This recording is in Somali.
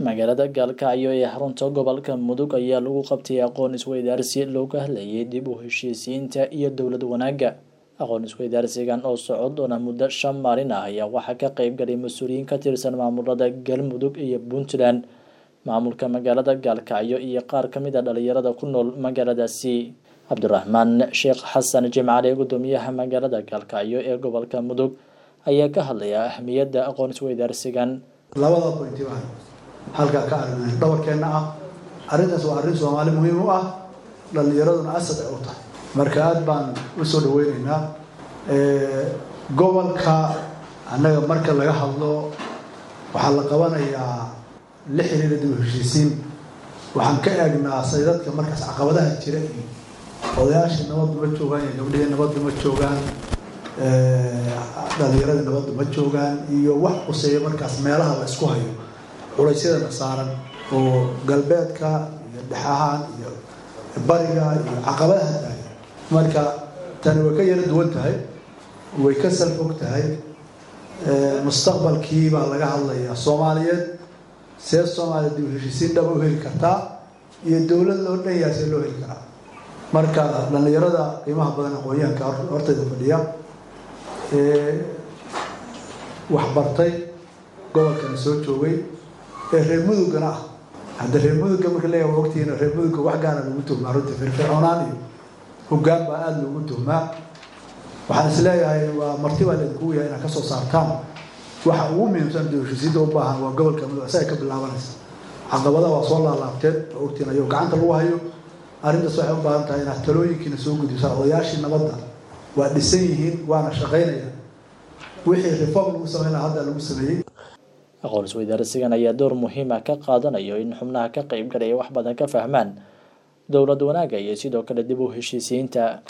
magaalada gaalkacyo ee xarunta gobolka mudug ayaa lagu qabtay aqoon isweydaarsi looga hadlayay dib u heshiisiinta iyo dowlad wanaagga aqoon isweydaarsigan oo socod doona muddo shan maalin ah ayaa waxaa ka qeyb galay mas-uuliyiin ka tirsan maamulada galmudug iyo puntland maamulka magaalada gaalkacyo iyo qaar ka mid a dhalinyarada ku nool magaaladaasi cabdiraxmaan sheekh xasan jimcale gudoomiyaha magaalada gaalkacyo ee gobolka mudug ayaa ka hadlaya ahmiyadda aqoon isweydaarsigan labada bointi baan halkaa ka aragnay dhabarkeenna ah arrintaas waa arrin soomaali muhiim u ah dhallinyaraduna asad ay u tahay marka aada baan u soo dhaweyneynaa gobolka annaga marka laga hadlo waxaa la qabanayaa la xiriira dib u heshiisiin waxaan ka eegnaa saydadka markaas caqabadaha jira iyo odayaashii nabaddu ma joogaan iyo gabdhihii nabaddu ma joogaan dhalinyaradii nabaddu ma joogaan iyo wax quseeya markaas meelaha la isku hayo culaysyadana saaran oo galbeedka iyo dhexahaan iyo bariga iyo caqabadaha tahay marka tani way ka yaro duwan tahay way ka salfog tahay mustaqbalkii baa laga hadlayaa soomaaliyeed see soomaaliya dib u heshiisiin dhaba u heli kartaa iyo dowlad loo dhan yahay see loo heli karaa marka dhallinyarada qiimaha badan aqoon-yahanka hortayda fadhiya waxbartay gobolkana soo joogay ee reer mudugana ah hadda reer mudugga marka leeyahay waa ogtihiin reer mudugga wax gaara lagu tuhmaa runtii firfircoonaan iyo hoggaan baa aada loogu tuhmaa waxaan is leeyahay waa marti baa laydinkugu yahay inaad kasoo saartaan waxa ugu muhiimsan dib heshiisiinta u baahan waa gobolka mudug isaga ka bilaabanaysa caqabadaha waa soo laalaabteen oo ogtiin ayuu gacanta lagu hayo arrintaas waxay u baahan tahay inaad talooyinkiina soo gudbisaa odayaashii nabadda waa dhisan yihiin waana shaqaynaya wixii reform lagu sameyn lahaa hadda lagu sameeyey aqoon isweydaarsigan ayaa door muhiima ka qaadanayo in xubnaha ka qeyb galaya wax badan ka fahmaan dowlad wanaagga iyo sidoo kale dib u heshiisiinta